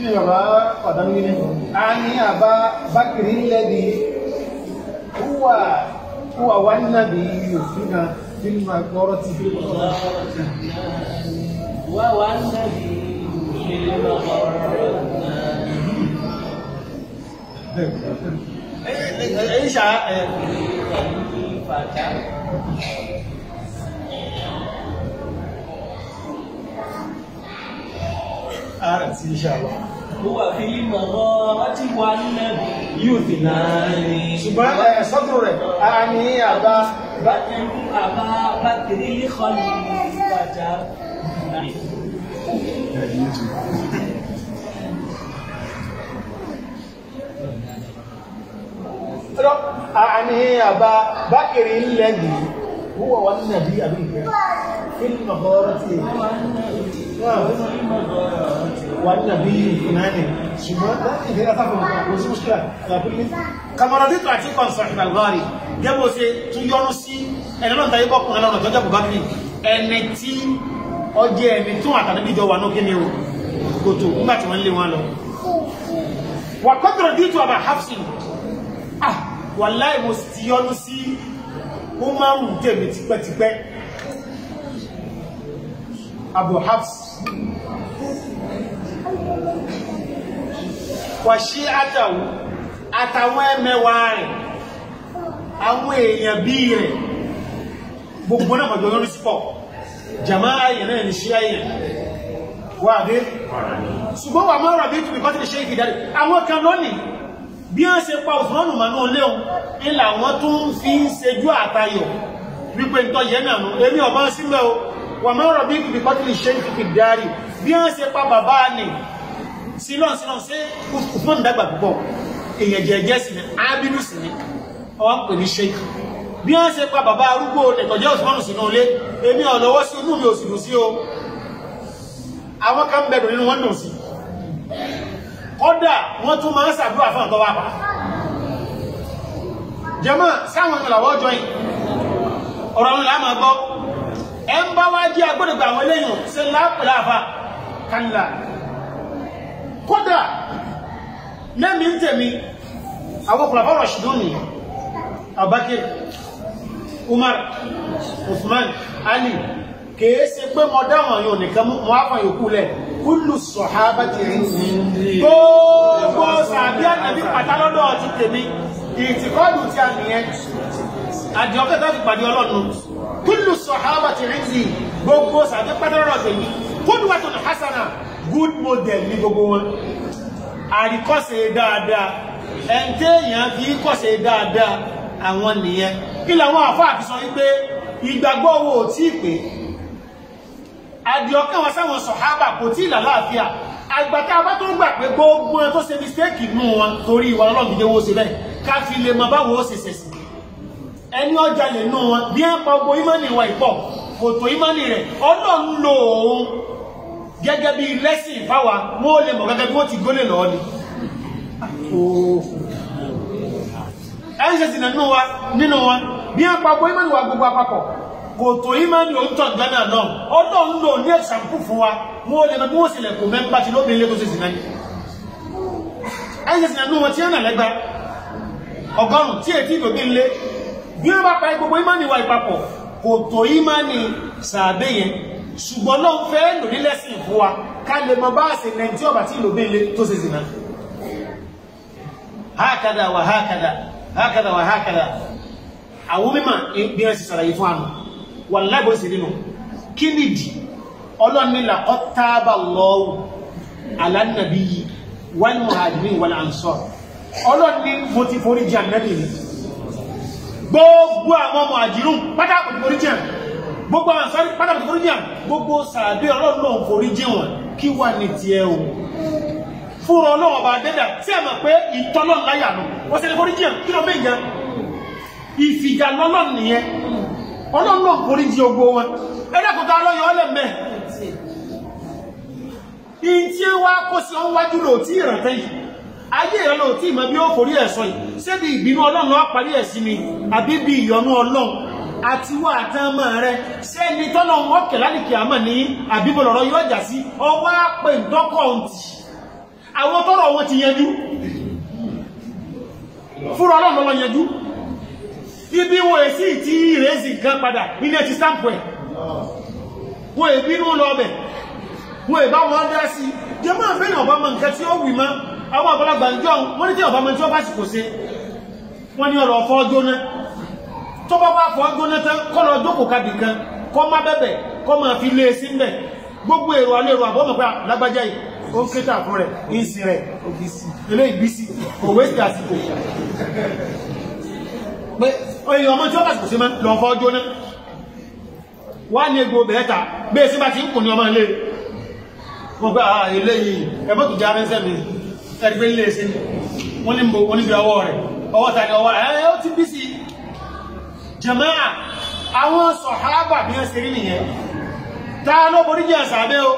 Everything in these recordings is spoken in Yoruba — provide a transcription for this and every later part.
ni bàbá ọ̀dánú ní a ní àbá bákìrí lẹ́bi wúwà wúwà wá nàbí òfin nínú agbọ́rọ̀ ti fi وهو النبي في المغرب ẹ̀yìn ṣá ẹ̀ فتى ààrẹ sí iṣẹ́ àwọn هو في المغارة والنبي يثنان ṣùgbọ́n ẹ̀ sọ́dún rẹ̀ a ní àbá بكر أبا بكر الخليفة rọ́ a ní àbá bákìrí lẹ́bi wúwà wá nàbí àbí ìfẹ́ fílmù ọ̀rọ̀ ti والنبي فلان شباب غير أفهم وزي مشكلة كما رضيت عتيقا صاحب الغاري جابوا سي تيونو سي ẹni náà tàyé bọ́kùnrin lọ́nà tó jẹ́bù bákìrì ẹni tí ọjẹ́ ẹni tó àtàlẹ́bí jọ wà lókè ní o kòtò nígbà tí wọ́n lé wọn lọ wà kọ́tọ̀rọ̀ dìtò àbà hafsin ah wà láì mo sì ti yọnu sí ó máa ń tèmi tipẹ́tipẹ́ abu hafs wàṣí àtàwù àtàwọn ẹmẹwàá rẹ̀ àwọn èèyàn bí rẹ̀ gbogbo náà mọ̀jọ̀ lórí sípọ̀ jama ayẹ̀ náà ní ṣí ayẹ̀ wà dé ṣùgbọ́n wà mọ́rọ̀ bí tùbí kọ́tí lè ṣe ìfìdarí àwọn kan lónìí bí wọ́n ṣe pa òfúránù màánú léun ilà wọn tún fi ń ṣejú àtayọ̀ wípé ń tọ́ yẹ náà nù èmi ọ̀bá sílẹ̀ o wà mọ́rọ̀ bí tùbí kọ́tí lè ṣe ìfìdarí bí wọ́n ṣe pa bàbá ni sílọ́n sílọ́n sí Usman dàgbà púpọ̀ èyàn jẹ́jẹ́ sí ni ábínú sí ni ọwọ́n pè ní sheik bí wọ́n ṣe pa bàbá arúgbó ẹ̀tọ̀jẹ́ Usman sínú ilé èmi ọ̀lọ́wọ́ sí inú mi ò sì dùn sí o àwọn kan bẹ̀rù nínú wọn dùn sí kọ́dà wọ́n tún máa ń ṣàdúrà fún ọ̀tọ́ wápa jẹ́mọ́ sáwọn ìrìnlàwọ́ ọjọ́ yìí ọ̀rọ̀ ọ̀run láàmà gbọ́ ẹ ń bá wá jẹ́ agbódògbà àwọn eléyìn ṣe lápẹ̀láàfà kánlá kódà lẹ́mí ń tẹ̀mí àwọn kùlàfà rọ̀ṣìdún ni Abakir Umar Uthman Ali kìí ṣe pé mọ dáwọn yóò nìkan mọ́ àfà yòókù lẹ̀ kúlù sọ̀hábà ti rí gbogbo sàbí ànàbí pàtàlọ́dọ̀ ti tèmi ìtìkọ́dù tí a nìyẹn àdìọ́kẹ́ tó fi pàdé ọlọ́run kúlù sọ̀hábà ti rí sí gbogbo sàbí pàtàlọ́dọ̀ tèmi kúlù wàtò ní hasana good model ní gbogbo wọn àríkọ́sẹ̀ dáadáa ẹ̀ntẹ́ èèyàn fi kọ́sẹ̀ dáadáa àwọn nìyẹn kí làwọn àfáà fi sọ wípé ìgbàgbọ́ owó tí pé àdìọ́kẹ́ wọn sáwọn sọ̀hábà kò tí ìlàláàfíà àgbàtà bá tó gbà pé gbogbo ẹ tó ṣe mistake nù wọn torí ìwà ọlọ́run jẹ́ owó ṣe bẹ́ẹ̀ ká fi lè mọ báwo ó ṣe ṣẹ̀ṣì ẹni ọjà lè nù wọn bí ẹ pa gbogbo ìmọ̀nì ìwà ìpọ̀ kò tó ìmọ̀nì rẹ̀ ọlọ́run lò ó gẹ́gẹ́ bí lẹ́sìn fáwa wọ́n lè mọ̀ gẹ́gẹ́ bí wọ́n ti gólè lọ́ọ́ ni ẹ̀ṣẹ̀sì nínú wa nínú wa bí a papọ̀ ìmọ̀ ìwà gbogbo àpapọ̀ kò tó ìmọ̀ ní òótọ́ gánà náà ọdọ́ ń lò ní ẹ̀sàmpù fún wa wọ́n lè mọ̀ bí wọ́n sì lẹ̀kùn mẹ́mbà tí lóbi ilé tó sì sinmi ẹ̀ṣẹ̀sì nínú wọn tí ó nà lẹ́gbà ọgọ́rùn tí ètí ìlòbí ilé bí wọ́n bá pa gbogbo ìmọ̀ ìwà ìpapọ̀ kò tó ìmọ̀ ní sàbẹ̀ yẹn ṣùgbọ́n náà fẹ́ lò ní lẹ́sìn fún wa ká lè mọ bá ṣe lẹ́ntí ọ̀bà tí ìlòbí ilé tó sì sinmi hákàdà wà hákàdà hákàdà wà hákàdà àwọn mímọ̀ bí wọ́n sì sàlàyé fún àmì wà láìbọ̀ sí nínú kí nìdí ọlọ́nìlà ọ̀tàbà lọ́wọ́ alánàbí wal muhajirin wal ansar ọlọ́ni mo ti forí jẹ́ ànábì ni gbogbo àwọn muhajirun pátá kò ti forí jẹ́ gbogbo àwọn ansar pátá kò ti forí jẹ́ gbogbo sàbí ọlọ́run náà forí jẹ́ wọn kí wà ní tiẹ̀ o fúnra ọlọ́wọ́ bá dẹ́dà tí a mọ̀ pé ìtọ́lọ́ láyà nù wọ́n sẹ́ni forí jẹ́ kí ló bẹ́ ìyẹn ìfìgà lọ́lọ́ nìyẹn ọlọ́run náà forí jí ogbó wọn ẹ̀dẹ́kùtà ọlọ́yọ̀ ọlẹ́mẹ́ in tí wá kó sí ọ́n wájú lò tí ìrántẹ́ yìí ayé rẹ̀ lò tí ìmọ̀ bí ó forí ẹ̀sọ́ yìí ṣébi ìbínú ọlọ́run lọ́wọ́ parí ẹ̀ sí mi àbí bí ìyọnú ọlọ́run àti wà àtàmà rẹ̀ sẹ́ni tọ́lọ́ wọn kẹ̀ lálìkì àmà ní àbíbọ̀lọ̀rọ̀ yóò jà sí ọwọ́ àpè ńdọ́kọ̀ ntì àwọn tọ́rọ wọn ti yanjú fúnra ọlọ́run lọ yanjú ibi wọn èsì tí ìrẹsì kan padà nínú ẹ̀tì stamp ẹ̀ wọn èbínú lọ ọbẹ̀ wọn èbá wọn dá sí jẹmọ́ àfẹ́yìn ọba mọ nǹkan tí ó wì mọ́ àwọn àgbàlagbà ń jọ wọ́n ní tí ọba mọ tí ó bá sì kò sí wọ́n ní ọ̀rọ̀ ọ̀fọ́ jóná tó bá bá fọ́ jóná tán kọ́ lọ jókòó kabì kan kọ́ má bẹ̀bẹ̀ kọ́ máa fi lé sí mbẹ̀ gbogbo èrò alẹ́ èrò àbọ́mọ̀ pé lágbájá yìí ó ń kéta fún rẹ̀ ìsìn rẹ̀ ilé ìbísí òwe sí àsìkò pé oye ọmọ tí ó bá sì kò sí mọ́ lọ fọ́ jóná wá ní egbò bẹ̀ẹ́ta bẹ́ẹ̀ sí bá ti ń kù ní ọmọ ilé wọ́n gbá ilé yìí ẹ̀bọ́ tó já rẹ́sẹ̀ mi ẹgbẹ́ ilé ṣe wọ́n ní mbò wọ́n níbi ọwọ́ rẹ̀ ọwọ́ tàbí ọwọ́ rẹ̀ ẹ̀ ó ti bí sí jàmáà àwọn sọ̀hábà bí wọ́n ṣe rí nìyẹn ta ló borí jẹ́ sàbẹ́ o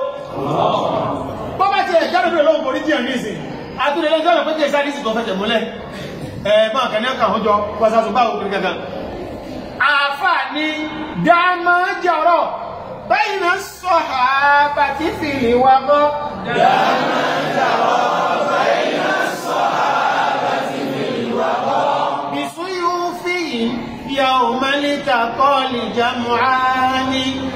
bọ́ bá ti ẹ̀ jáde bí olóhùn borí jẹ́ ní ìsìn àtúndẹ̀ lẹ́jọ́ rẹ̀ pé kí ẹ̀sá ìsìn tó fẹ́ tẹ̀múlẹ̀ ẹ̀ máa kẹ́ ní ọkà ọjọ́ wọ́sàtún bá òkú gangan àfà ní dáàmà jọrọ̀ bẹ́yìn náà sọ̀hábà tí fìlì wà gọ́ dáàmà jọrọ̀ bẹ́yìn náà sọ̀hábà tí fìlì wà gọ́ بسيوفهم يوم التقى الجمعان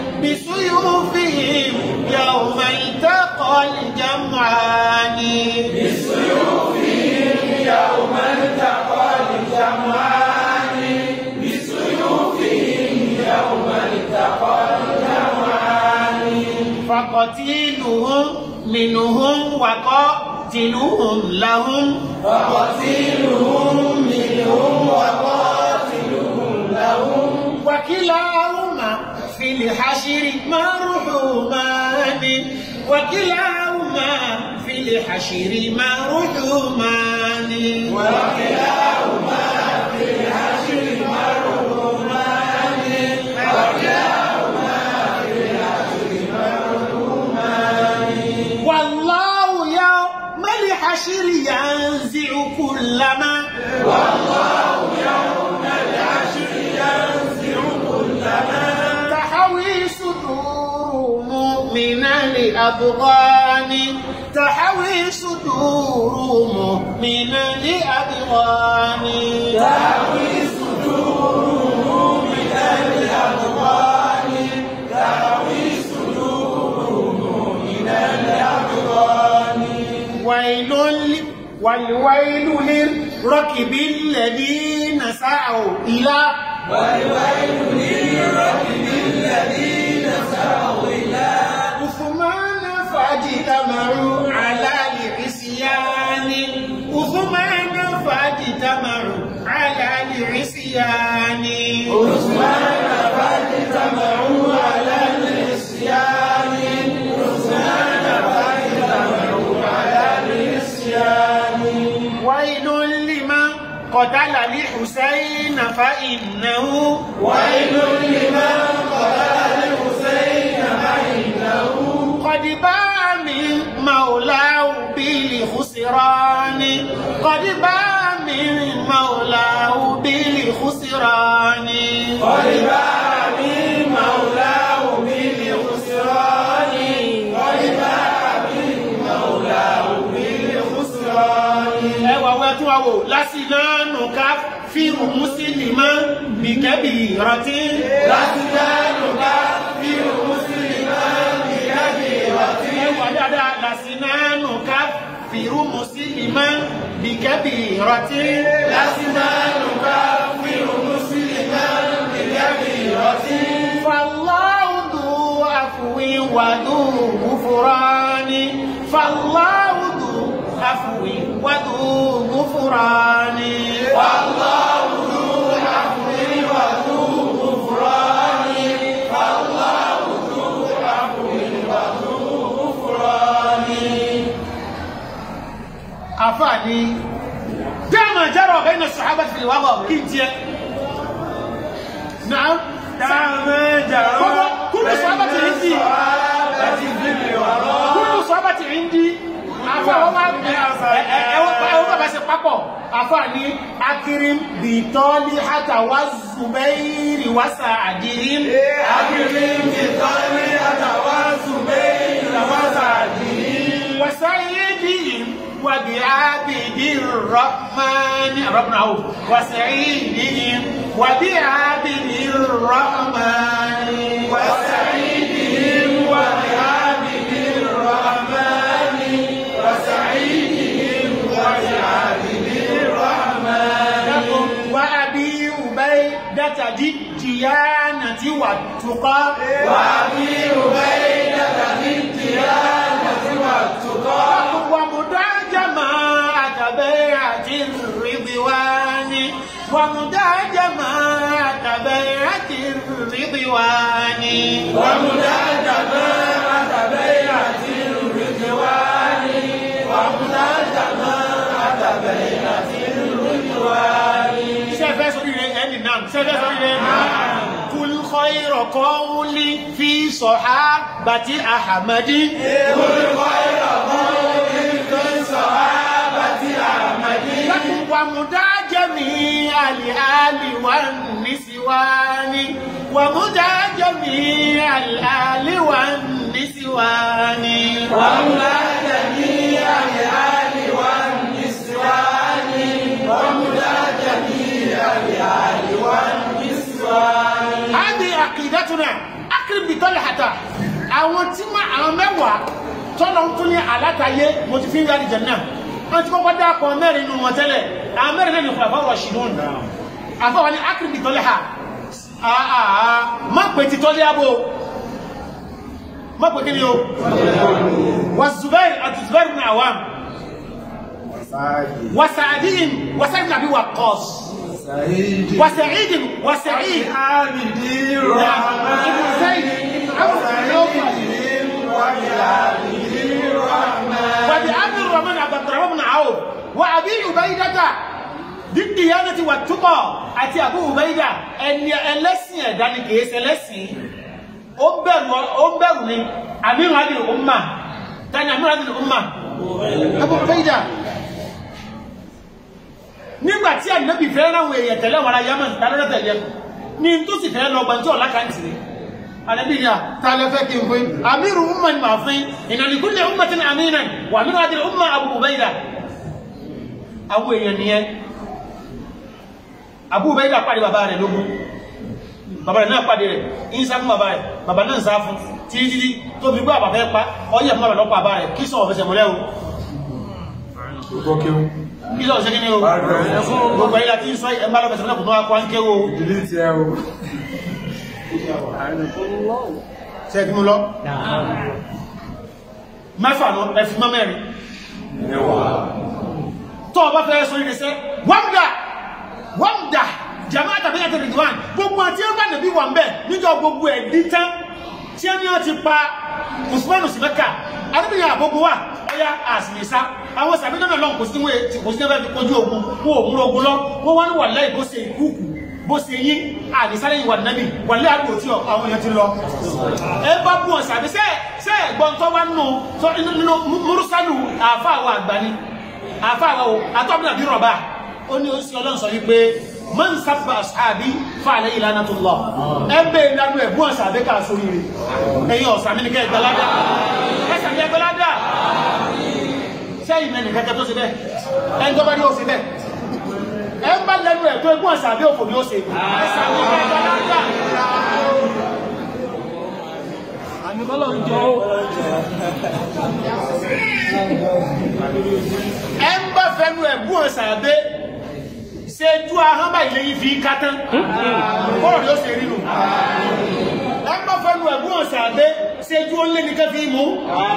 بسيوفهم يوم التقى الجمعان بسيوفهم يوم التقى الجمعان بسيوفهم يوم التقى الجمعان فقتيلهم منهم وقاتلهم لهم فقتيلهم منهم وقاتلهم لهم وكلاهما في الحشر مرحومان وكلاهما في الحشر مرحومان وكلاهما في الحشر مرحومان وكلاهما في الحشر مرحومان والله يوم الحشر ينزع كل ما والله يوم الحشر ينزع كل ما تحوي صدور مؤمن لأبغان تحوي صدور مؤمن لأبغان تحوي صدور مؤمن لأبغان تحوي صدور مؤمن لأبغان ويل ل- والويل للركب الذين سعوا إلى والويل للركب الذين سعوا إلى عثمان فاجتمعوا على العصيان عثمان فاجتمعوا على العصيان عثمان فاجتمعوا على العصيان عثمان فاجتمعوا على العصيان ويل لمن قتل الحسين فإنه ويل لمن قتل الحسين فإنه قد باع من مولاه بالخسران قد باع من مولاه بالخسران قد باع من مولاه بالخسران قد باع من مولاه بالخسران ẹwà wẹ́ tún àwò lásìlánù ká fíìrù mùsùlùmá bí kẹ́bì ìrántí lásìlánù ká fíìrù mùsùlùmá bí kẹ́bì ìrántí ẹwà dáadáa lásìlánù ká fíìrù mùsùlùmá bí kẹ́bì ìrántí lásìlánù ká fíìrù mùsùlùmá bí kẹ́bì ìrántí fàlláhùdù àfùwí wàdù gùfúrání fàlláhùdù àfùwí wàdù gùfúrání fàlláhùdù àfùwí wàdù gùfúrání fàlláhùdù àfùwí wàdù gùfúrání. àfààní dáàmà jẹ́rọ̀ ọ̀bẹ́ iná sàhábà fìlì wà bọ̀ kí n tiẹ̀. Naam. dáàmà jàrọ̀ كل صحابة عندي كل صحابة عندي afa wọn máa ẹ ẹ wọn bá ṣe papọ̀ afa ní akirim bitọ́lí hata wá zubẹ́rì wá sàdìrín. akirim bitọ́lí hata wá zubẹ́rì wá sàdìrín. وسيدهم وبعابد الرحمن ربنا عوف وسعيدهم وبعابد الرحمن وسعيدهم وبعابد الرحمن وسعيدهم وبعابد الرحمن وأبي عبيدة ذي الديانة والتقى وأبي عبيدة ذي الديانة والتقى ومدى جماعة بيعة الرضوان ومدى جماعة بيعة الرضوان ومدى جماعة بيعة الرضوان ومدى جماعة بيعة الرضوان سيفẹ́ sórí rẹ̀ ẹni náà sẹ́fẹ́ sórí rẹ̀ kul khayra qawli fi sahabati ahmadi قل خير قول في صحابة أحمد ومدى جميع الآل والنسوان ومدى جميع الآل والنسوان ومدى جميع الآل والنسوان ومدى جميع الآل والنسوان هذه عقيدتنا أقرب بطلحة àwọn tí ma àwọn mẹ́wàá tọ́lọ ń tún ní àlátayé mo ti fi ń yára jẹ̀nà wọ́n ti kọ́kọ́ dákọ̀ mẹ́rin nínú wọn tẹ́lẹ̀ àwọn mẹ́rin náà ní fún àfáwọ̀ ṣìlún àfáwọ̀ ní akérèbí tọ́lẹ̀ ha àà má pè ti tọ́lẹ̀ abo má pè kí ni o wà zubair àti zubair ní àwọn wà sàdín wà sàdín nàbí wà kọ́s wà sàdín wà sàdín عابد ibn الرحمن zayd وسعيدهم وبعابد الرحمن وبعبد الرحمن عبد الرحمن بن عوف وابي عبيده بالديانه والتقى àti Abu Ubaida ẹni ẹlẹ́sìn ẹ̀dá ni kìí ṣe ẹlẹ́sìn ó bẹ̀rù ó bẹ̀rù ni amiru adìrì umma tani amiru adìrì umma Abu Ubaida nígbà tí ànábì fẹ́ ráwọn èèyàn tẹ̀lé wọn ara Yaman tálọ́dọ̀ tẹ̀lé ní tó sì fẹ́ lọ gbàǹtí ọ̀la kan tì ní ànábì ni à tá a lẹ fẹ́ kí n fún amiru umma ni màá fún inna li kulli ummatin aminan wa amiru adìrì umma Abu Ubaida àwọn èèyàn nìyẹn Abu Ubaida pàdé bàbá rẹ̀ lógún bàbá rẹ̀ náà pàdé rẹ̀ ìsá fún bàbá rẹ̀ bàbá náà sá fún títí títí tó fi gbọ́ àbàfẹ́ pa ọyẹ́ fún bàbá lọ́pọ̀ àbá rẹ̀ kí sọ̀rọ̀ fẹsẹ̀ mọ́lẹ́ o kí sọ̀rọ̀ ṣe kí ni o gbogbo ayé láti sọ ẹ̀ ń bá lọ fẹsẹ̀ mọ́lẹ́ kò tó wá kó ń kéwò ṣe kí mú lọ mẹ́fà lọ ẹ̀fì mọ́ mẹ́rin tó ọba fẹ́ sọ ìrẹsẹ́ wọ́mdà wọ́mdà jama tàbí ẹ̀tẹ̀ rìdwan gbogbo àti ẹ̀bá nàbí wà ń bẹ̀ níjọ gbogbo ẹ̀ dí tán tí ẹni ọ ti pa Usman sí Mẹ́kà adébìyàn àgbogbo wà ọya àsìlẹ̀sá àwọn sàbíjọ́ náà lọ́n kò sí wé kò sí ẹgbẹ́ fi kojú ogun kó òun ogun lọ wọ́n wá ní wà láì bó ṣe ìkúùkù bó ṣe yí àdìsáré ìwà nàbì wà láì àgbò tí àwọn èèyàn ti lọ ẹ bá bú wọn sàbí sẹ sẹ ẹ̀gbọ́n tó wá nù tó nínú múrúsálù àáfà àwọn àgbà ni àáfà àwọn o àtọ́bìnà bí rọ̀bà ó ní oṣù ọlọ́run sọ wípé man sábà sàbí fàlẹ́ ìlànà tó lọ ẹ bẹ́ẹ̀ ìlànà ẹ̀ bú wọn sàbí ká sórí rẹ̀ ẹ̀yin ọ̀sán mi ní kẹ́ ìgbàládà ẹ sàbí ẹgbẹ́ládà sẹ́yìn mẹ́rin kẹ́kẹ́ tó ṣe bẹ́ẹ̀ ẹni tó bá ní ó ṣe bẹ́ẹ̀ ẹ ń bá lẹ́nu ẹ̀ tó ẹgbọ́n sàbí òfò ni ó ṣe ẹ sàbí ẹgbẹ́ládà ẹ ń bá fẹnu ẹ̀gbọ́n sàbẹ́ ṣe ju ahọ́n báyìí lẹ́yìn fi ká tán bọ́ọ̀lù yóò ṣe rí nù ẹ ń bá fẹnu ẹ̀gbọ́n sàbẹ́ ṣe ju ó lé nìkan fi mú.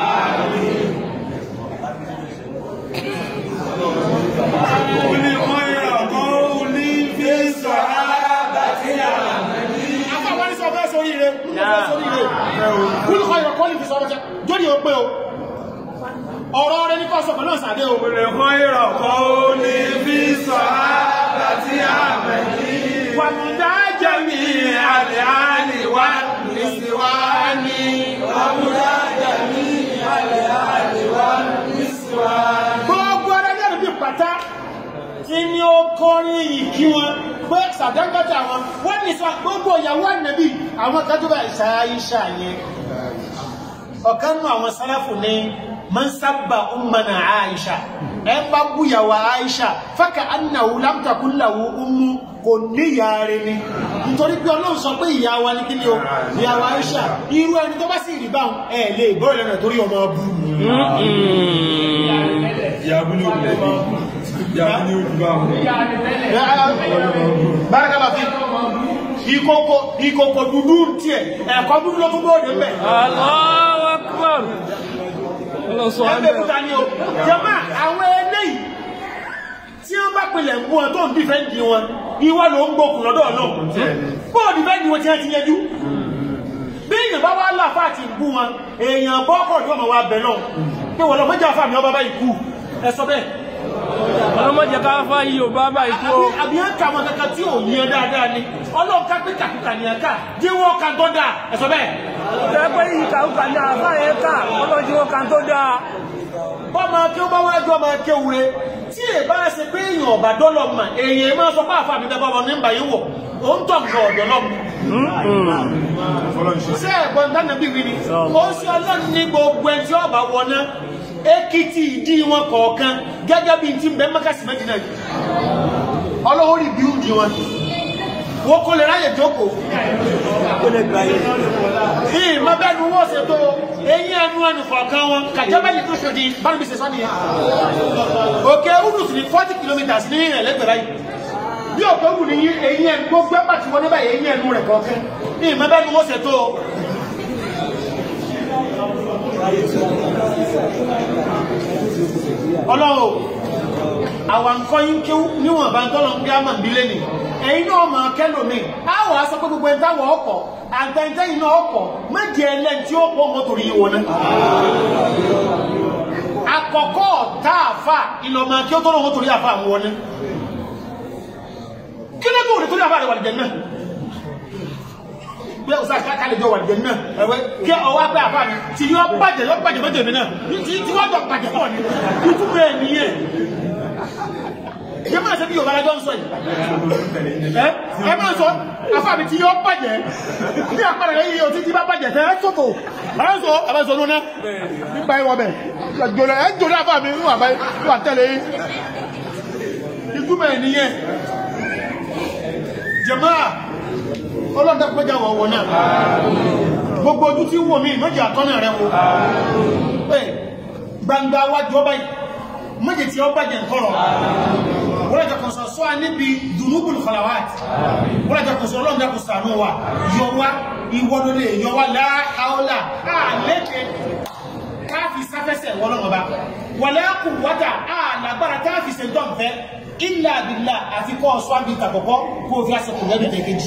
قل خير قول في صحابة Àfáwọn ní sọ fẹ́ sórí ire, ní sọ fẹ́ sórí ire. Kúlùkọ́ ìrọ̀kọ́ ní fi sọ ọmọdé, jórí o pé o. Ọ̀rọ̀ rẹ ní kọ́ sọ pẹ̀lú ọ̀sàdé o. قل خير قول في صحابة أحمد Wàmùdá جميع الآل والنسوان ومدى جميع الآل والنسوان Gbogbo ara ní àdúgbò pátá tí ní ó kọrin ìkí wọn pé sàdánkátà wọn wọ́n ní sọ gbogbo ìyàwó ànàbí àwọn kájọba ìṣàáyíṣà yẹn. Ọ̀kan nù àwọn sálàfù ní man sábà ummana Aisha ẹ bá búyàwó Aisha fákà annahu lam takun lahu ummu kò ní ìyá rẹ̀ ni nítorí pé ọlọ́run sọ pé ìyá wa ní kí ni o ìyàwó Aisha irú ẹni tó bá sì rí báwọn ẹ lè gbọ́ ìlànà torí ọmọ ọbú ìyàbú ní òkú ìyàbú ní òkú bá wọn bárakàlá fi ìkòkò ìkòkò dúdú tiẹ̀ ẹ̀kọ́ dúdú ló tún bóde mẹ́ Allahu Akbar. Ọlọ́run sọ wá ẹgbẹ́ bẹ́ẹ̀. kúta ni o jẹ́mọ́ àwọn eléyìí tí wọ́n bá pilẹ̀ mú wọn tó ń dìfẹ́ǹdì wọn ìwọ ló ń gbókùn lọ́dọ̀ náà bóò dìfẹ́ǹdì wọn tí wọ́n ti yẹjú bí èèyàn bá wá láàfà àti ìbú wọn èèyàn bọ́kọ̀ tí wọ́n mọ̀ wá bẹ̀ náà pé wọ́n lọ mọ́jà fà mí ọba bá ikú ẹ sọ bẹ́ẹ̀ Ọlọ́mọdé ká fá yìí ò bá bá ikú o. àbí ẹ̀ kà wọn kankan tí ò yẹn dáadáa ni ọlọ́run ká pé kàkúkà ní ẹ̀ka jẹ́wọ́ kan tó dáa ẹ sọ bẹ́ẹ̀ Tẹ́pẹ́ yìí kàúkà ní àfá yẹn ká ọlọ́jú ó kan tó dáa. bọ́mọ kí ó bá wá jọ máa kéwure tí è bá ṣe pé èèyàn ọ̀bà dọ́lọ̀ mà èèyàn máa sọ pé àfa mi bẹ́ẹ̀ bọ́ nígbà yìí wọ̀ ó ń tọ̀ nǹkan ọ̀dọ̀ náà ṣé ẹ̀gbọ́n dáná bí wí ni ó ṣe ọlọ́run ní gbogbo ẹni tí ọba wọná èkìtì ìdí wọn kọ̀ọ̀kan gẹ́gẹ́ bí ti ń bẹ mẹ́kàsí mẹ́jìnà yìí ọlọ́wọ́ rí bí oúnjẹ wọn wọ́n kó lè ráyè jókòó ìmọ̀ bẹ́ẹ̀ ni wọ́n ṣe tó eyín ẹnu ẹnu kọ̀ọ̀kan wọn kàjọba yìí tó ṣòdì bánu bí ṣe sọ nìyẹn òkè udus ní forty kilometres ní ẹlẹ́gbẹ̀rẹ́ báyìí bí òkè udus ní eyín ẹnu gbogbo ẹgbà tí wọ́n ní báyìí eyín ẹnu rẹ̀ kọ̀ọ̀kan ìmọ̀ bẹ́ẹ̀ ni wọ́n ṣe tó ọlọ́run àwọn nǹkan yín kí níwọ̀n bá ń tọ́lọ̀ ń bí á mọ̀ nílé ni ẹ̀yin náà máa kẹ́lòmí á wà á sọ pé gbogbo ẹ̀ńtà wọ̀ ọkọ̀ àtẹ̀ntẹ́yìn náà ọkọ̀ méje ẹlẹ́ni tí ó pọ̀ mọ́tò rí wọn náà àkọ́kọ́ tá a fà ìlọ́mọ kí ó tọ́lọ̀ mọ́tò rí àfà àwọn wọn náà kí ló tó rí torí àfà rẹ̀ wà lìjẹ̀ náà bí ọ̀sán kálẹ̀ jọ wà lìjẹ̀ náà ẹ̀wẹ́ kí ọwọ́ pé àfà mi tí yọ bàjẹ́ yọ bàjẹ́ méjèèmí náà tí wọ́n jọ bàjẹ́ pọ̀ ní ìtumọ̀ ẹ̀ nìyẹn yẹ máa ṣe bí yorùbá lájọ́ ń sọ yìí ẹ ẹ máa sọ afáàbí tí yóò bàjẹ́ bí àpẹẹrẹ rẹ yìí o títí bá bàjẹ́ tẹ ẹ sọ̀tò ẹ sọ ẹ bá sọ lónà nípa ìwọ bẹ jòlè ẹ jòlè afáàbí ń wà báyìí wà tẹ̀lé yìí ìtumọ̀ ẹ̀ nìyẹn jẹ̀máà ọlọ́dẹ pẹ́jà wọ̀ wọ̀ náà gbogbo ojú tí wò mí méjì àtọ́nà rẹ wo gbangba wájú ọba yìí méjì tí ọba jẹ nkọrọ wọ́n jẹ́ kọ̀sọ̀ sọ́ níbi dùnúbùl khalawat wọ́n jẹ́ kọ̀sọ̀ ọlọ́run jẹ́ kọ̀sọ̀ àánú wa yọ wá ìwọ́lólè yọ wá láàáọ́lá àlẹ́kẹ́ káàfi sáfẹ́sẹ̀ wọ́lọ́mọba wala quwwata àlágbára káàfi ṣe dọ́nfẹ́ illa billah àti kọ́ ọ̀ṣọ́ àbí ìtàkọ̀kọ́ kó o fi àṣẹkùn lẹ́bí tẹ̀kejì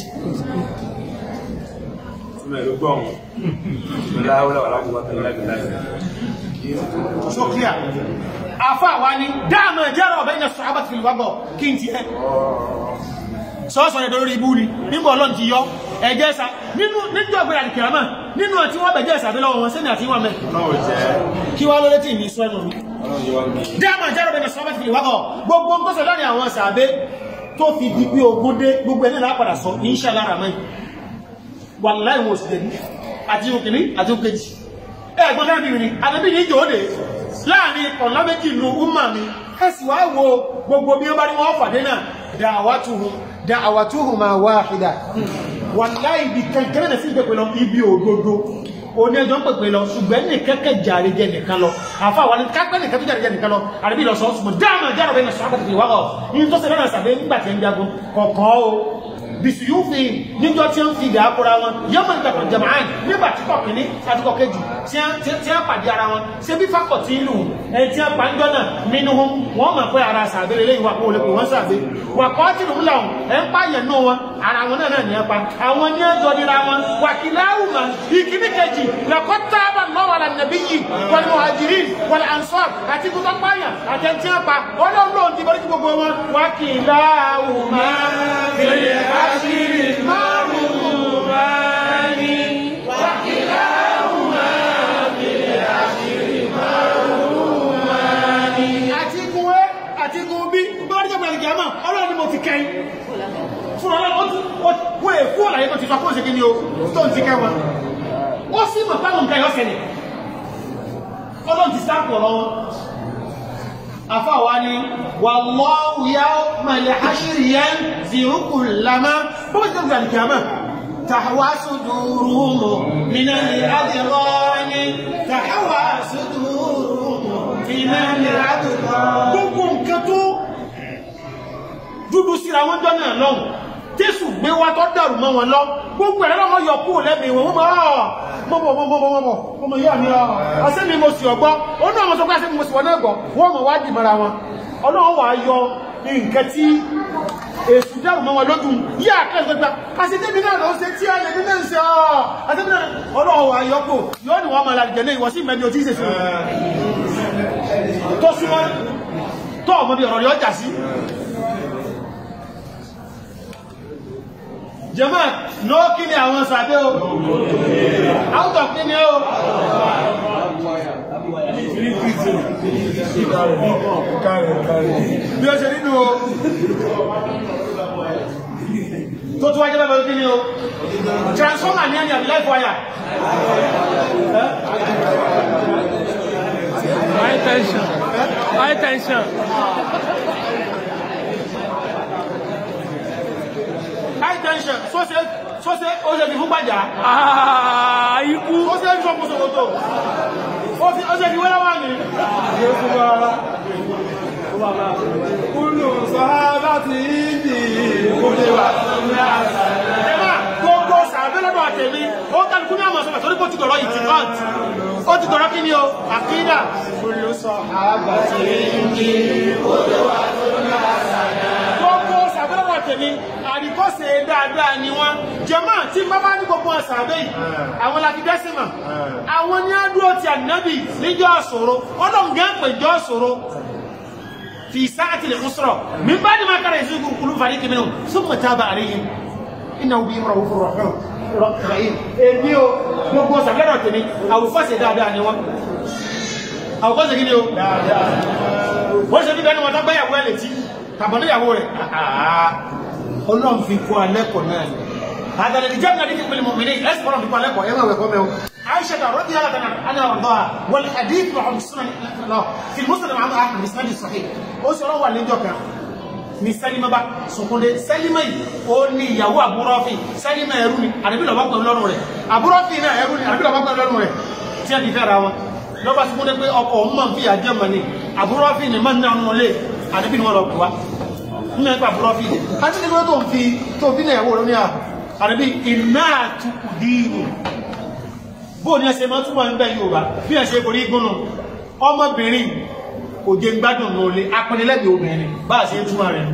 so clear afa wa ni dáàmà jẹ́rọ ọ̀bẹ́ ìyẹn sọ̀rọ̀ àbàtì fìlúwàgbọ̀ kí n ti ẹ́ sọ́ọ̀sọ̀ ẹ̀dọ̀ lórí ibú ni nígbà ọlọ́n ti yọ ẹ̀jẹ́ ẹ̀sà nínú níjọ́ ọ̀gbẹ̀rẹ̀ àdìkìrámà nínú àti wọ́n bẹ̀jẹ́ ẹ̀sà lọ́wọ́ wọn sẹ́ni àti wọ́n mẹ́ kí wá lórí tí ìní sọ ẹnu mi dáàmà jẹ́rọ ọ̀bẹ́ ìyẹn sọ̀rọ̀ àbàtì fìlúwàgbọ̀ gbogbo ń tọ́sọ̀ lọ́rin àwọn sàbé tó fi di pé ogún dé gbogbo ẹni lápadà sọ insha Allah rahman wallahi wọn ò sì dẹ̀bi àti òkìní àti òkèjì ẹ̀gbọ́n náà bí mi ni àdébí ní ìjọ́ òde láàrin ọ̀nà méjì ìlú umma mi ẹ̀sì wá wo gbogbo bí ó bá ní wọ́n fàdé náà da'awatuhum da'awatuhum wahida wallahi ibi kẹ́kẹ́rẹ́ nà sí ìpèpè lọ ibi òdodo oní ẹjọ́ ń pèpè lọ ṣùgbọ́n ní kẹ́kẹ́ jàre jẹ nìkan lọ àfa wà ní kápẹ́ nìkan tó jàre jẹ nìkan lọ àdébí lọ sọ ṣùgbọ́n dáàmà jára bẹ́ẹ̀ sọ àbàtì ìwáwọ̀ yìí tó ṣe lọ́nà sàbẹ̀ nígbà tí ń jagun kọ̀ọ̀kan o bisuyufi níjọ tí ń fi dàákúra wọn yọmọ ìgbàgbọ́ jamaan nígbà tí kọ̀ kìíní àti kọ̀ kejì tí a pàdé ara wọn ṣe bí fakọ̀ tí ìlú ẹni tí a pa ń jọ náà nínú wọn wọn mọ̀ pé ara sàbẹ̀ lélẹ́yìn wa kó lè pè wọ́n sàbẹ̀ wà kọ́ tí lòun làwọn ẹ̀ ń pààyàn náà wọn ara wọn náà ní ẹpa àwọn ní ẹjọ́ nira wọn wàkìláwùmá ìkíní kejì lẹ́kọ́ tábà lọ́wọ́ àlà nàbí yìí wal muhajirin wal ansar àti kútọ́ pààyàn àti ẹni tí a pa ọlọ́run lóun ti bọ́lí gbogbo wọn wàkìláwùmá fèrè àṣírí márùn-ún àtikún ẹ́ àtikún bí bá rí jẹ́gbẹ̀rẹ̀ gẹ̀ẹ́mà ọlọ́run ni mo ti kẹ́yìn fún ọlọ́run wọ́n èkú ọ̀láyé tó ti fa kóòsì kí ni o tó ń ti kẹ́ wọn ó sì mọ̀ pàwọn nǹkan yọ́ sẹ́lẹ̀ ọlọ́run ti sáàpù ọ̀rọ̀ wọn afáwa ni wallahu yawmal hashri yanzi'u kullama bó ti dẹ́gbẹ̀ àdìkàmà tàwa suduruhum minal adghani tàwa suduruhum minal adghani gbogbo nǹkan tó dúdú síra wọn jọ náà lọ́hùn jésù gbé wá tó dàrú mọ́ wọn lọ gbogbo ẹ̀rọ lọ́wọ́ yọ kúrò lẹ́mìí wọn wọ́n mọ̀ mọ̀ mọ̀ mọ̀ mọ̀ mọ̀ ọmọ ìyá mi ọ̀ ọ̀sẹ̀ mi mo sì ọgbọ́ ó náà mọ̀ sọ pé àṣẹ mi mo sì wọ́n náà gbọ́ wọ́n mọ̀ wá dì mọ́ra wọn ọlọ́run wà á yọ nǹkan tí èsù dàrú mọ́ wọn lójú yí àkẹ́sọ̀ gbà àṣetẹ́mi náà lọ ṣe tí a lè ní náà ṣe ọ́ àṣetẹ́mi náà ọlọ́run wà á yọ kó yóò ní wọ́n máa lálẹ́ jẹ́ ìwọ sí ìmẹ́ni ojú ìṣèṣe tó súnmọ́ tó ọmọ bí ọ̀rọ̀ yọ jà sí jẹmọ́ ló kí ni àwọn sàbẹ́ o out of kí ni o bí ó ṣe nínú o tó tó wájẹ́ bẹ́bẹ̀ kí ni o transformer ní ẹni àbí life wire High tension. High tension. high tension sọ́sẹ́ sọ́sẹ́ ó ṣe fi fún gbàjá Ah, ikú. ó ṣe fi fún kòsòkòtò ó ṣe fi wẹ́lẹ́wà ní Kúlù sọ́hábà ti ìdí ìkúlé wa. ẹ̀mà gbogbo sàbẹ́ lọ́dọ̀ àtẹ̀mí ó kálukú ní àmọ̀ sọ́kà torí kó ti dọ̀rọ̀ ìtìkọ́t ó ti dọ̀rọ̀ kí ni o àkídà Kúlù sọ́hábà ti ìdí gbogbo sàbẹ́ lọ́dọ̀ àtẹ̀mí àríkọ́sẹ̀ dáadáa ni wọ́n jẹ́mọ́ tí bá bá ní gbogbo sàbẹ́ yìí àwọn láti dẹ́sìmà àwọn ní àdúró ti ànábì níjọ́ ṣòro ọlọ́ngẹ́ pẹ̀jọ́ ṣòro في ساعة العسرة من بعد ما كان يزيغ قلوب فريق منهم ثم تاب عليهم إنه بهم رؤوف رحيم رحيم èmi o gbogbo sàbẹ̀rọ̀ tèmi àwòfọ́sẹ̀ dáadáa ni wọ́n àwòfọ́sẹ̀ kí ni o wọ́n ṣe bíbẹ́ ni wọ́n tọ́gbẹ́ ìyàwó ẹ̀ létí tàbọ̀ níyàwó rẹ̀ ọlọ́run fi kó alẹ́kọ̀ọ́ náà ni àgbàlẹ̀ ìjẹ́ mi náà dídí pẹ̀lú mọ̀mìnì ẹ̀sìn ọlọ́run fi kó alẹ́kọ̀ọ́ ẹ̀wọ̀n ẹ̀wẹ̀ kọ́ mẹ́wọ́ عائشة رضي الله عنها وارضاها والحديث مع السنن في المسلم عن احمد بسند الصحيح ó sọ wà lẹ́jọ́ kan ni Sálímà bá sọkúndé Sálímà yìí ó ní ìyàwó àbúrọ́fì Sálímà ẹrú ni àdébí lọ́wọ́ pẹ̀lú lọ́rùn rẹ̀ àbúrọ́fì náà ẹrú ni àdébí lọ́wọ́ pẹ̀lú lọ́rùn rẹ̀ tí a ti fẹ́ ra wọn lọ́ba sọkúndé pé ọkọ̀ òun máa ń fi àjẹ́ mọ̀ ni àbúrọ́fì ni máa ń ná ọ̀nà lé àdébí ni wọ́n lọ kù wá nínú ẹgbẹ́ àbúrọ́fì ni àti nígbà tó ń fi tó fi náà ìyàwó rẹ̀ ní àdébí iná àtúkù dìínù bóò ní ẹsẹ̀ máa túnmọ̀ ń bẹ́ Yorùbá bí ẹsẹ̀ kò rí gúnnù ọmọbìnrin kò jẹ gbádùn ní olè apẹnilẹ́gbẹ̀ obìnrin bá ṣe túnmọ̀ rẹ̀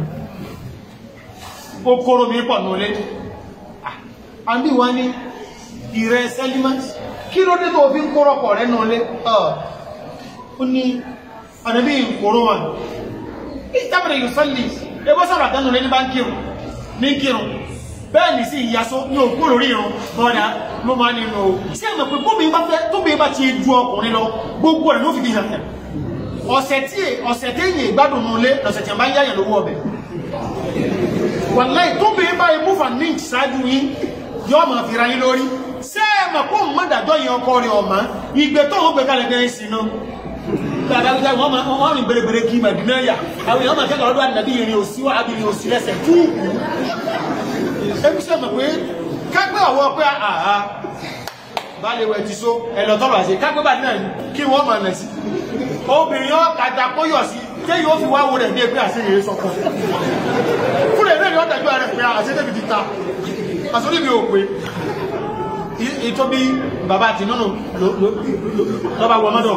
ó kóró mi pọ̀ ní olè àbí wọ́n ní ìrẹ́ Sẹ́límà kí ló dé tó fi ń kórọ̀pọ̀ rẹ̀ ní olè ó ní àdàbí ìkóró wọn ìtàbẹ̀rẹ̀ yóò sọ́lì ẹgbẹ́ sọ̀rọ̀ àdánù lé ní bá ń kírun ní kírun bẹ́ẹ̀ ní sí ìyasó ní òkú lórí ìrun bọ́dá ló máa nínú o sí ẹ̀mọ̀ pé bóbi bá fẹ́ tóbi bá ti ju ọkùnrin lọ gbogbo rẹ̀ ló fi di hàn ọ̀sẹ̀ tí ọ̀sẹ̀ tí èyàn ìgbádùn nù lé lọ́sẹ̀ tí a bá ń yáyàn lówó ọbẹ̀ wàláì tóbi bá imú van lynch ṣáájú yín yóò máa fi ra yín lórí sí ẹ̀mọ̀ pé òun mọ̀dàjọ́ yẹn ọkọ rẹ̀ ọ̀mà ìgbẹ́ tó ń gbé kalẹ̀ gan sí náà gbàgbàgbà wọn máa wọn rìn bèrèbèrè kí màdínà yà àwọn èèyàn máa kẹ́kọ̀ọ́ lọ́dọ̀ àdàbí ìrìn òsì wà ábí ìrìn òsì lẹ́sẹ̀ túùkù ẹbí sẹ́ mọ̀ pé kápẹ́ ọ̀wọ́ pé àhá bá lè wẹ̀ ti so ẹ̀lọ́ tọ́rọ̀ àṣẹ kápẹ́ bá náà kí wọ́n máa nà sí obìnrin yóò kàtà kó yọ̀ sí tí yóò fi wáwo rẹ̀ bí ẹgbẹ́ àṣẹ yìí sọ fún fún rẹ̀ náà dájú rẹ̀ pé àṣẹ tẹ́bi ti ta àṣọlẹ̀ mi ò pé ìtọ́ bí bàbá àti nínú lọ́ba wọ mọ́dọ̀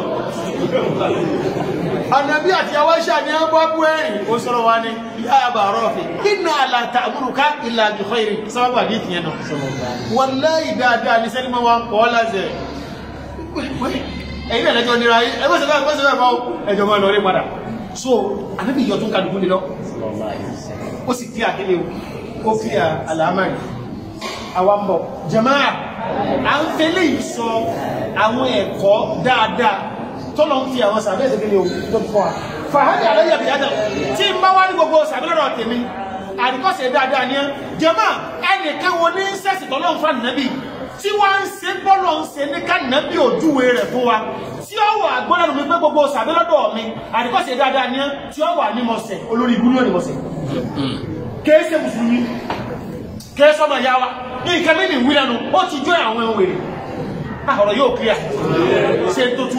ànàbí àti awáṣà ní ẹgbọ́ bú ẹ̀rìn ó sọ̀rọ̀ wa ní yá àbà rọ́ọ̀fì iná àlàtà àmúrùká ìlà àjùkọ́ ìrìn sábàbà ní ìtìyẹn náà wọ́n láì dáadáa ní sẹ́límọ̀ wa ń kọ́ lásẹ̀ ẹ̀yìn ẹ̀lẹ́jọ́ nira ẹgbẹ́ sẹ́fẹ́ ẹgbẹ́ sẹ́fẹ́ fọ́ ẹjọ́ máa lọ rí padà so ànábì yọ tún kàdùkú lé lọ ó sì kí àkílé ó kí àlàámàrí àwọn bọ̀ jàmáà à ń fẹ́lẹ̀ ìsọ àwọn ẹ̀kọ́ dáadáa tọ́lọ ń fi àwọn sàbẹ́ ìdíkẹ́lẹ̀ ohun tó fọ́ wa fàhádì àlẹ́yà bí ádà tí ń bá wá ní gbogbo sàbẹ́lọ́rọ̀ tèmi àríkọ́sẹ̀ dáadáa ní ẹ́ jẹ́mà ẹnìkan wo ní sẹ́sì tọ́lọ́ ń fa nìyẹn bí tí tí wọ́n ń ṣe bọ́lọ̀ ń ṣe ní kánàbí òjúwe rẹ̀ fún wa tí ó wà gbọ́dọ̀ mi pé gbogbo sàbẹ́ lọ́dọ̀ mi àdìkọ́sẹ̀ dáadáa ní tí ó wà ní mọ̀sẹ̀ olórí ibú ní mọ̀sẹ̀ kéèsè mùsùlùmí kéèsè ọmọ ìyá wa ní nǹkan mẹ́rin ìwé lẹ́nu ó ti jó àwọn ẹ̀wọ̀n èrè ọ̀rọ̀ yóò kíyà ṣe tó tú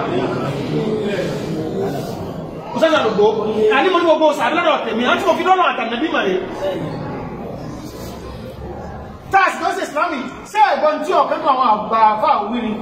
òṣèlú àlùgbò àní mo ní gbogbo sàbẹ́ lọ́dọ̀ tèmi àti mo fi lọ́nà àtànàbí màrí táàsì tó ṣe ìsìlámì ṣé ẹ̀gbọ́n tí ọ̀kan tó àwọn àgbà àfà òwúrí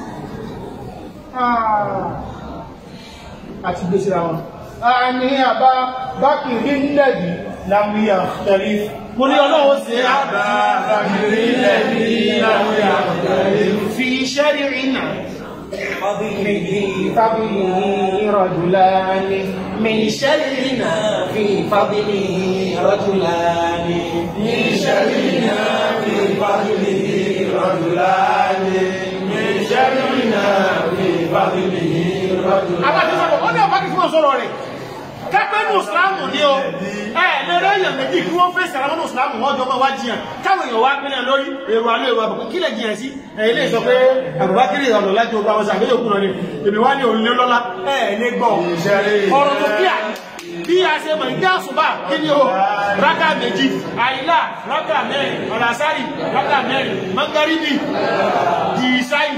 àti gbèsè àwọn a ní àbá bákìrí nílẹ̀dì lámúyà tẹ̀lé mo ní ọlọ́wọ́ sí àbá bákìrí nílẹ̀dì lámúyà tẹ̀lé fi iṣẹ́ rírí náà فضله فضله رجلان من شرنا في فضله رجلان من شرنا في فضله رجلان من شرنا في فضله رجلان àwọn àti sọ́kọ̀ ó ní ọ̀pá kí wọ́n sọ̀rọ̀ rẹ̀ kápẹ́ ní ìsìláàmù ní o ẹ lẹ́rẹ́ èèyàn méjì kí wọ́n fèsì àwọn ìsìláàmù wọ́n jọ máa wá jiyàn káwọn èèyàn wá pínlẹ̀ lórí èrò alẹ́ èrò àbùkù kílẹ̀ jiyàn sí ẹ̀yìn lè sọ pé àbúbákiri ọ̀nà láti ogun àwọn sàgbé yòókù náà ni èmi wá ní òun lé lọ́lá ẹ̀ lé gbọ́ ọ̀rọ̀ tó kíà bí a ṣe mọ̀ ní àṣùbà kí ni o rákà méjì àìlà rákà mẹ́rin ọ̀làsárì rákà mẹ́rin mangaribi dìísáì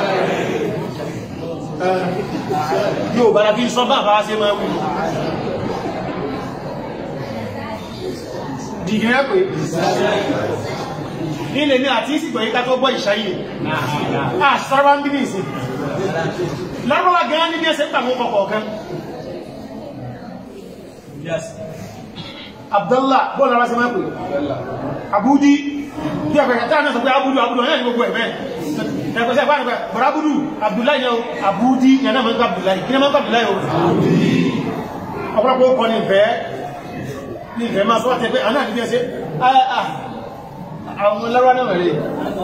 yóò bára bí sọ bá bá ṣe máa wù dìgírẹ́ pé nílé ní àti ìsìgbọ̀ yíká tó gbọ́ ìṣáyé àṣàrà ń bí ní ìsìn lárọ́wà gan ní bí ẹsẹ̀ pàmò kọ̀kọ̀ kan Abdullah bọ́ọ̀lù ara ṣe máa pè Abudi bí ẹ̀fẹ̀ táà náà sọ pé Abudu Abudu ọ̀yẹ́ ní gbogbo ẹ̀mẹ́ ẹ̀kọ́sẹ̀ bá nípa bọ̀rábùdù Abdullahi yẹn o Abudi yẹn náà mọ́ Abdullahi kí ní mọ́ Abdullahi o ọ̀pọ̀lọpọ̀ ọkọ̀ ní ìfẹ́ ní ìfẹ́ máa sọ́wọ́ tẹ́ pé àná àti bí ẹsẹ́ àwọn lọ́rọ̀ náà rẹ̀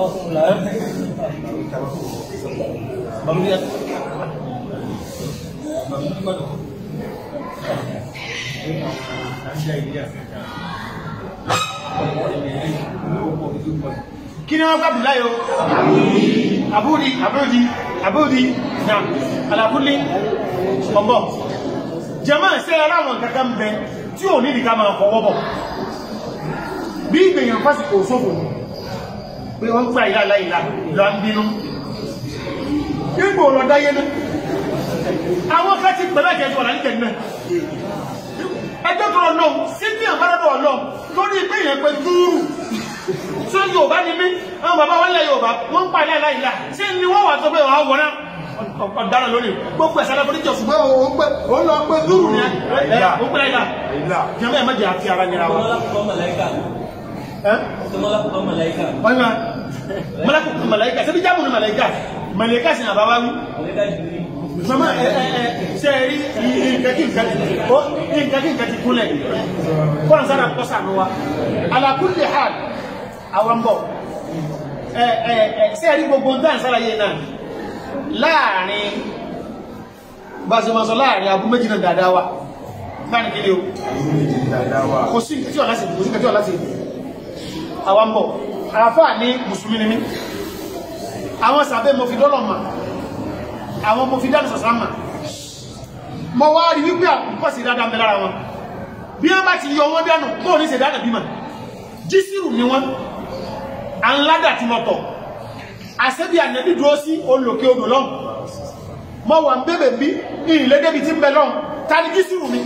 kí ni wọ́n kábì láyò àbúdí àbúdí àbúdí na alákúlé ọgbọ́ jẹmọ́ ṣe aláwọn kankan bẹ tí ò ní ìdíká máa fọwọ́ bọ̀ bí ìgbèyàn fásitì òṣòfò pé wọ́n gbà ìlà láìlà lọ ń bínú nígbò lọ dáyé ní àwọn fẹ́ ti pẹ̀lẹ́ jẹ́ ìwọ̀n láńkẹ̀ náà ẹgbẹ́ tó lọ náà sí ní àbárádọ̀ ọlọ́ lórí ìgbèyàn pé dúró tí ó yóò bá ní mí àwọn bàbá wọ́n lẹ́ yóò bá wọ́n ń pa ilẹ̀ aláìlá sí ni wọ́n wà tó pé wọ́n wọ́n náà ọ̀daràn lónìí gbogbo ẹ̀sẹ̀ alábọ́dí jọ ṣùgbọ́n òun pé òun lọ pé dúró ní ẹ̀ ó pẹ́ láìlá jẹ́mọ́ ẹ̀ mẹ́jẹ̀ àti ara nira wọn. ọ̀nà mọ́lákùnkùn màláìkà ṣe bí jámù ní màláìkà màláìkà sí àbáwá wí mama ẹ ẹ ẹ ṣe rí nǹkan kí nǹkan ti kúnlẹ̀ kọ́nà sára kọ́sà ní wa ala kulli hal àwọn bọ̀ ẹ ẹ ẹ ṣe rí gbogbo dáà sára yé náà láàrin bá ṣe máa sọ láàrin abú méjì náà dáadáa wa láàrin kí ni o kò sí nǹkan tí ọ̀lá sí kò sí nǹkan tí ọ̀lá sí àwọn bọ̀ àfáà ní mùsùlùmí ni mí àwọn sàbẹ́ mo fi dọ́lọ̀ mà àwọn mo fi dánù sàsámà mọ́ wá rí wípé àkùnkọ́ sí dáadáa mẹ́ lára wọn bí wọ́n bá ti yọ wọ́n dánù bóò ní ṣèdánà bímọ jísírù ni wọ́n àńládà tí mọ́tọ̀ àṣẹ́bí ànẹ́bí dúró sí olùlòkè odò lọ́n mọ́ wà ń bèbè bí ìrìnlẹ́dẹ́bí tí ń bẹ lọ́n ta ni jísírù mi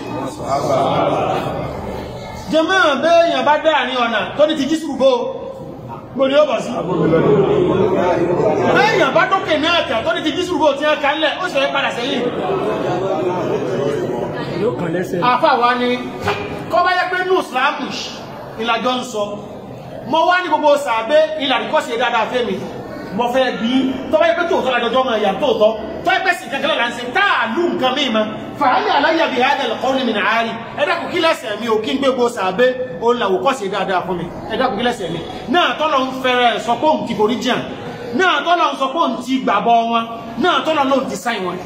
jẹmọ́ bẹ́ẹ̀yàn bá dáàrin ọ̀nà tó ní ti jísírù bó gbòdì ó bọ̀ sí bẹ́ẹ̀yàn bá dókè ní àtà tó ní ti jísírù bó tí wọ́n ká lẹ̀ ó ṣe padà sẹ́yìn àfà wa ni kọ́ bá yẹ pé ní ìsìlámù ìlàjọ ń sọ mọ́ wá ní gbogbo sàbẹ́ ìlàríkọ́sí dáadáa fẹ́ mi mọ́ fẹ́ bí tọ́ bá yẹ pé tòótọ́ lájọjọ́ mọ̀ ẹ̀yà tóótọ́ tọ́ yẹ pé sì kankan là ń ṣe táàlù nǹkan mí ma fàáyà aláyà bí hádà lọ́kọ́ ní mìíràn àárí ẹ̀dá kò kí lẹ́sẹ̀ mi ò kí ń gbé gbogbo sàbẹ́ ó ń làwò kọ́sí dáadáa fún mi ẹ̀dá kò kí lẹ́sẹ̀ mi náà tọ́lọ ń fẹ́rẹ̀ sọ pé òun ti forí jàn náà tọ́lọ ń sọ pé òun ti gbàbọ wọn náà tọ́lọ ló ti sáì wọn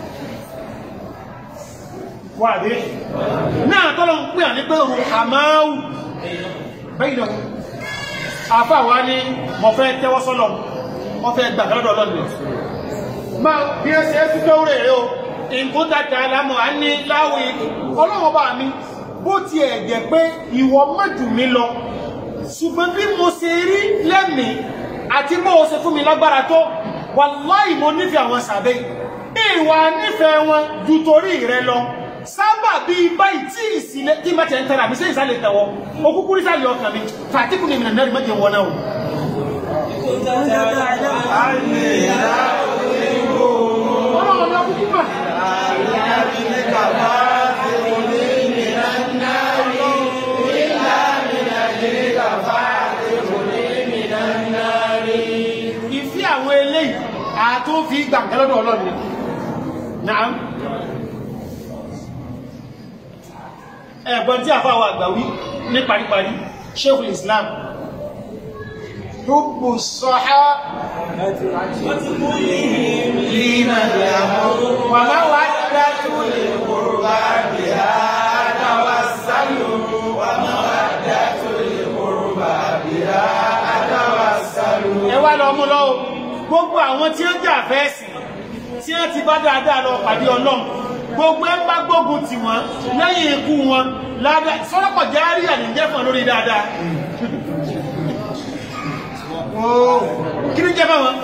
wà dé náà tọ́lọ ń pè à ní pé òun àmáwù bẹ́yìn náà àfà wa ní mo fẹ́ tẹ́wọ́ sọ́lọ̀ wọ́n fẹ́ gbà lọ́dọ̀ ọlọ́run máa bí ẹ ṣe é sí kéwúrè rẹ o nǹkan dàda àlámọ̀ á ní láwùí ọlọ́wọ́ bá mi bó tiẹ̀ jẹ́ pé ìwọ mọ̀jù mi lọ ṣùgbọ́n bí mo ṣe rí lẹ́mìí àti bó o ṣe fún mi lágbára tó wàláì mo nífẹ̀ẹ́ àwọn sàbẹ̀ ìwà nífẹ̀ẹ́ wọn ju torí rẹ lọ sábà bíi báyìí tí ìsìlẹ̀ tí má tiẹ̀ ń tẹ̀ra àbí sẹ́yìn sálẹ̀ tẹ̀wọ́ òkúkú ní sálẹ̀ ọkàn mi fàtíkù ni mìíràn náà rí mọ́jẹ̀ wọn náà o. ọlọ́run ọ̀nà kúkú mà. ìfí àwọn eléyìí àtún fi gbàǹkẹ́ lọ́dọ̀ ọlọ́run ni náà ẹ̀gbọ́n tí àfáwà àgbàwí ní paríparí Sheikhul Islam Hubbu sọ́há wà máa wà dájú lè kòrò ẹwà lọ mú lọ́wọ́ gbogbo àwọn tí ó jà fẹ́ẹ̀sì tí ó ti bá dáadáa lọ pàdé ọlọ́run gbogbo ẹ bá gbógun tì wọ́n lẹ́yìn ikú wọn ládá sọ́rọ́pọ̀ járí àníjẹ́ fún lórí dáadáa kí ní jẹ́ bá wọn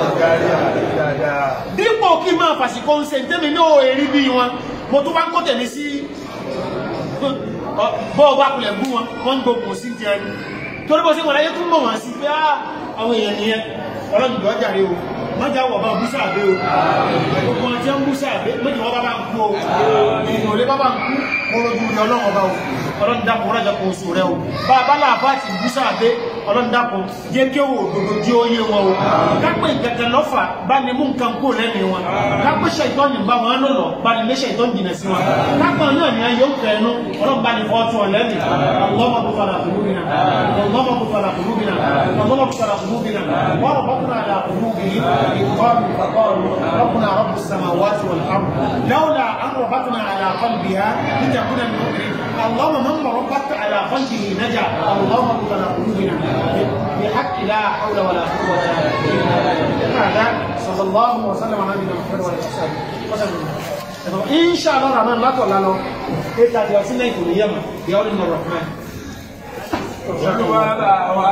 dípò kí máa fàṣìkò ń se tẹ́mi ní o èrí bí wọn mo tó bá ń kó tẹ̀lé sí bọ́ọ̀ bá kulẹ̀ bú wọn wọ́n ń gbógun sí jẹ́ torí bó sí wọn láyé tún mọ̀ wọ́n sí pé àwọn èèyàn nìyẹn ọlọ́dún lọ́jà rí o mọ́jà wọ̀ bá búṣà àbẹ́ o gbogbo ọjọ́ jẹ́ ń búṣà àbẹ́ méjì wọ́n bá bá ń kú o èèyàn ò lè bá bá ń kú mọ́rọ̀dún ní ọlọ́run ọba o ọlọ́run dákun rájà kó oṣù rẹ o bá a bá láàbá àti búṣà àbẹ́ ọlọ́run dákun jẹ́ kí owó òdodo jí ó yé wọn o kápẹ́ ìkẹ̀kẹ̀ lọ́fà bá ní mú nǹkan kó lẹ́nu wọn kápẹ́ ṣètọ́ ní bá wọn lọ́lọ́ bá ní lé ṣètọ́ jìnà sí wọn kápẹ́ náà ní ayé ń fẹ́nu ọlọ́run bá ní fọ́ọ̀tún ọ̀lẹ́nu اللهم اغفر على قلوبنا اللهم اغفر على قلوبنا اللهم اغفر على قلوبنا وربطنا على قلوبهم قالوا فقالوا ربنا رب السماوات والارض لولا ان ربطنا على قلبها لتكون من المؤمنين اللهم من ربطت على قلبه نجا اللهم اغفر على قلوبنا بحق لا حول ولا قوه الا بالله هذا صلى الله وسلم على نبينا محمد وعلى اله وصحبه وسلم ان شاء الله الرحمن لا تقول له ايه تاتي وسنه يقول يما يا ولد الرحمن